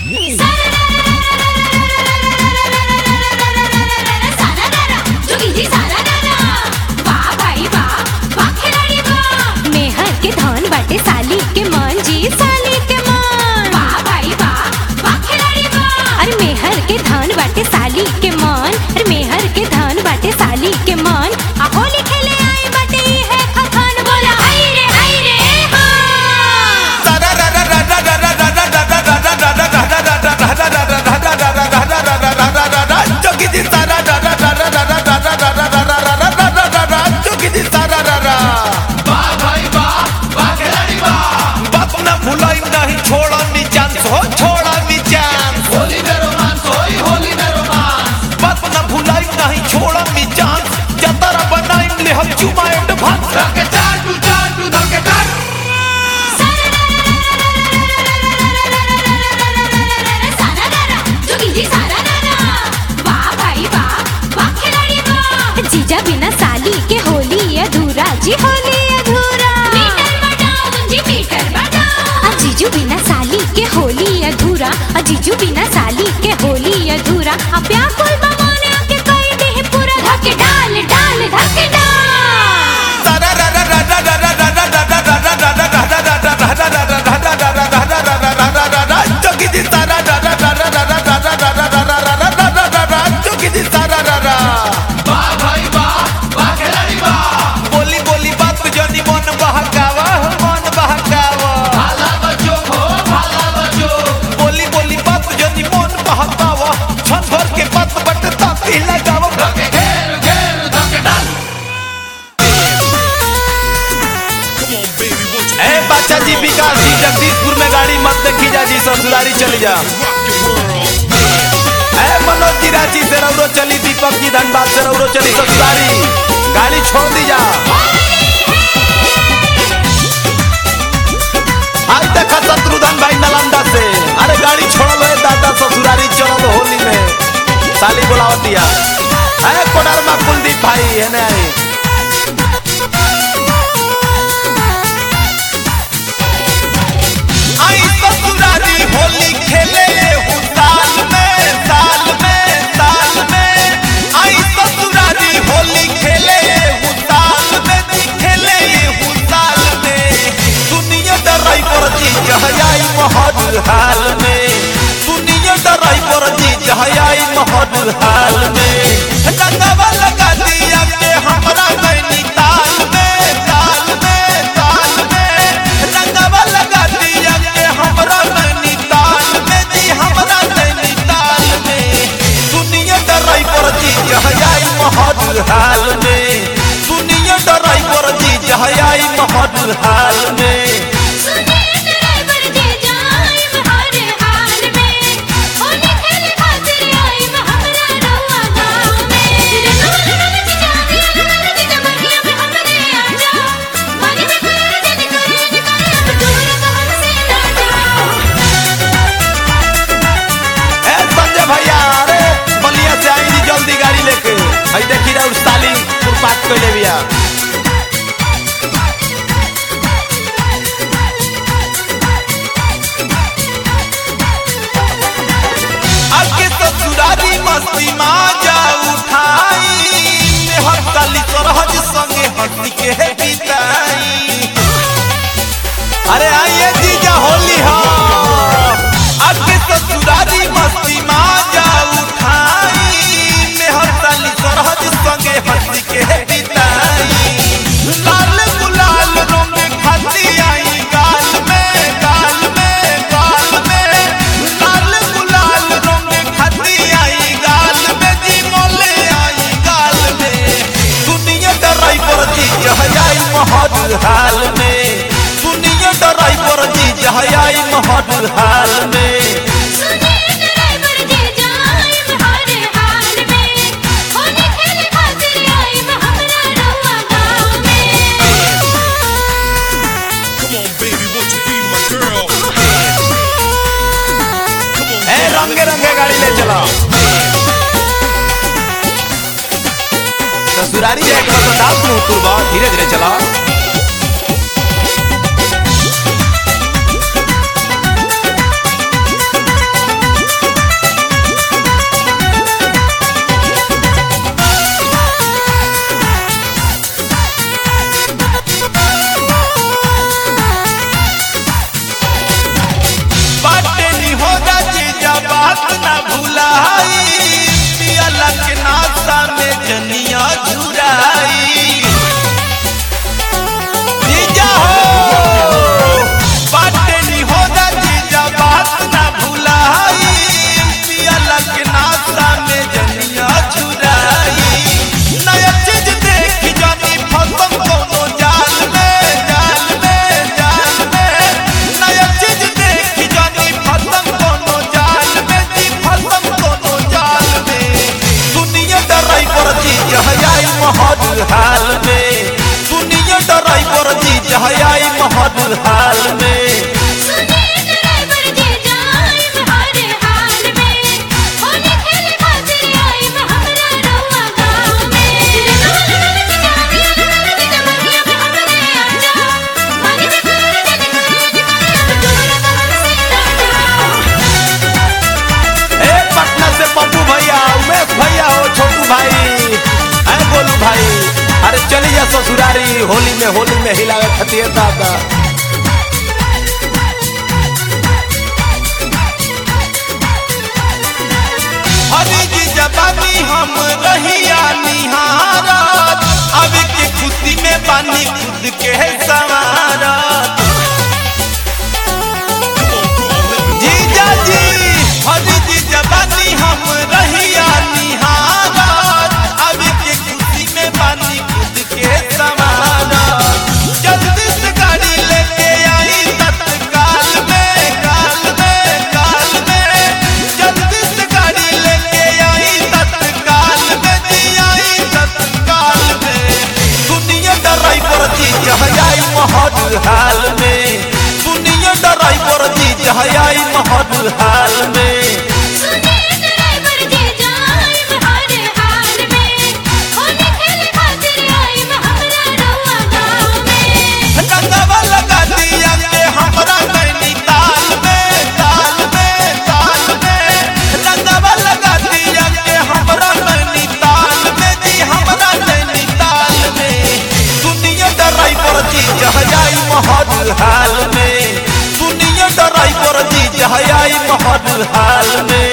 मेहर के धन बाटे साली के मन जी साली के मन अरे मेहर के धन बाटे साली के मन अरे मेहर के धन बाटे साली के मन आ होली खेले आई बाटे ई है खखान बोला हाय रे हाय रे हाँ चुमा एडवांस धक्के चाटू चाटू धक्के चाटू जीजा बिना साली के होली अधूरा जी होली अधूरा आ जीजू बिना साली के होली अधूरा आ जीजू बिना साली के होली अधूरा आ व्याकुल बमाने के कई दे पूरा धके डाल डाल धके डाल वाह भाई वाह वाह खिलाड़ी वाह बोली बोली बात जनी मन बहकावा हो मन बहकावा भाला बच्चों हो भाला बच्चों बोली बोली बात जनी मन बहकावा छन भर के बात बट ताती लगावा धक्के घेर घेर धक्के डाल ए बाचा जी विकास जी जगदीशपुर में गाड़ी मत देखी जा जी ससुरारी चली जा ए मनोज जी रांची से रौरो चली दीपक जी धनबाद से रौरो चली ससुरारी गाड़ी छोड़ दी जा आज देखा शत्रुधन भाई नालंदा से अरे गाड़ी छोड़ल है दादा ससुरारी चलल होली में साली बोलावतिया ए कोडरमा कुलदीप भाई है ना आई ससुरारी होली खेले हूँ साल में साल में साल में आई ससुरारी होली खेले हूँ साल में जी खेले हूँ साल में सुनिए डराई पर जी जहयाई महद हाल में सुनिए डराई पर जी जहयाई महद हाल में रंगवा लगा दिया के हमरा नैनीताल में ताल में ताल में रंगवा लगा दिया के हमरा नैनीताल में जी हमरा नैनीताल में सुनिए डराई पर जी जहयाई महद हाल में सुनिए डराई पर जी जहयाई महद हाल में ए संजय भैया अरे बलिया से आई जी जल्दी गाड़ी लेके हई देखी रहा उस साली कुरपात कइले बिया आगे ससुरारी मस्ती माजा उठाई हर साली सरहज संगे हंसी के बिताई अरे आइए जीजा होली हो आगे ससुरारी मस्ती माजा उठाई मेहर साली सरहज संगे हंसी के बिताई लाल गुलाल रंग खाती आई गाल में गाल में गाल में लाल गुलाल रंग खाती आई गाल में जी मोले आई गाल में दुनिया डराई पर जी जहयाई महद हाल में सुनिए डराई पर जी जहयाई महद हाल में ए रंगे रंगे गाड़ी ले चला ससुरारी जाए के बस दास में उतरबा धीरे धीरे चला चली जा ससुरारी होली में होली में हिलावे खतिए दादा हरी जी जबानी हम रहिया निहारत अब के खुशी में पानी खुद के सवारत जीजा जी हरी जी जबानी हम रहिया निहारत अब के खुशी में पानी खुद के सवारत जल्दी से गाड़ी लेके आई तत्काल में काल में काल में जल्दी से गाड़ी लेके आई तत्काल में जी आई तत्काल में दुनिया ड्राइवर जी जहाई महद हाल में दुनिया ड्राइवर जी जहाई महद हाल में सुनिए ड्राइवर जी जाइब हर हाल में होली खेले खातिर आइब हमरा रउआ गाँव में रंगवा लगा दिया के हमरा नैनीताल में ताल में ताल में रंगवा लगा दिया के हमरा नैनीताल में जी हमरा नैनीताल में दुनिया ड्राइवर जी जहाई महद हाल में दुनिया ड्राइवर जी जहाई महद हाल में